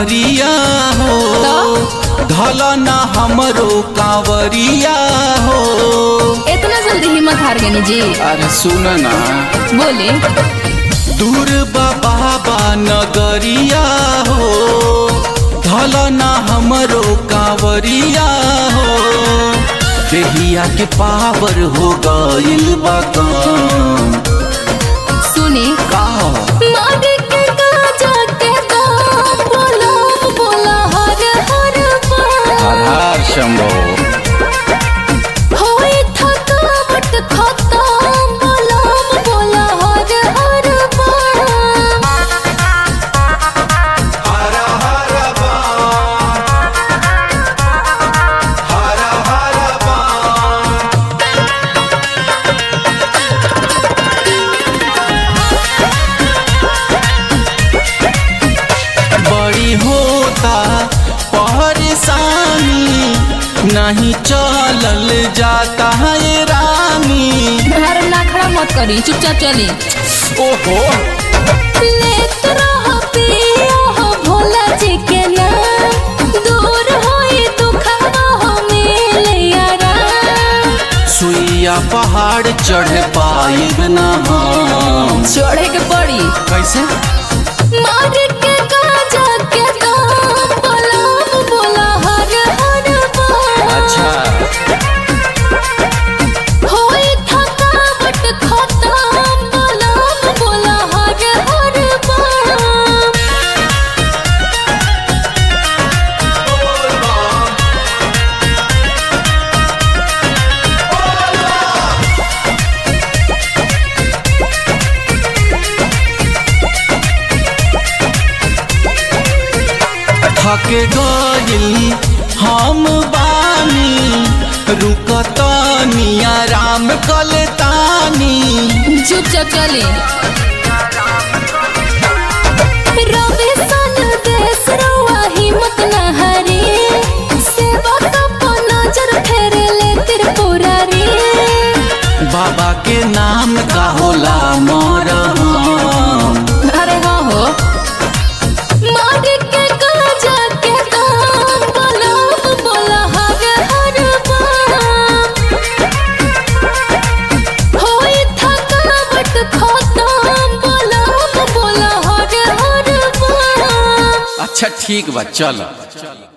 नगरिया हो धल न हमरो कांवरिया हो इतना जल्दी हिम्मत हार गई जी अरे सुन ना बोले दूर बाबा नगरिया हो धल न हमरो कांवरिया हो देहिया के पावर हो गइल बा काम सुनी का मागे के गाजा के दाम बोला बोला हर हर हर बार हर शंभो होई थकावट खत्म बोला बोला हर हर बार बड़ी होता परेशानी नहीं चलल जाता है रानी हर नाखड़ा मत करी चुपचाप चली ओहो लेत रह पिया हो भोला जी के नाम दूर होई दुखवा हो मिले यारा सुइया पहाड़ चढ़ पाइब ना हम चढ़े के पड़ी कैसे मार के गाजा के दाम बोला बोला हर हर बार अच्छा होई थकावट खत्म बोला बोला हर हर बार थक गइल हम बानी रुकतानी आराम कलतानी चुपचाप चली रवि सन देश रउआ हिम्मत न हारी सेवा कप नजर फेरे ले त्रिपुरारी बाबा के नाम का होला मरहम अरे हाँ हो मार के गाजा के दाम बोला बोला हर हर बार होई थकावट खत्म बोला बोला हर हर बार अच्छा ठीक बा चलो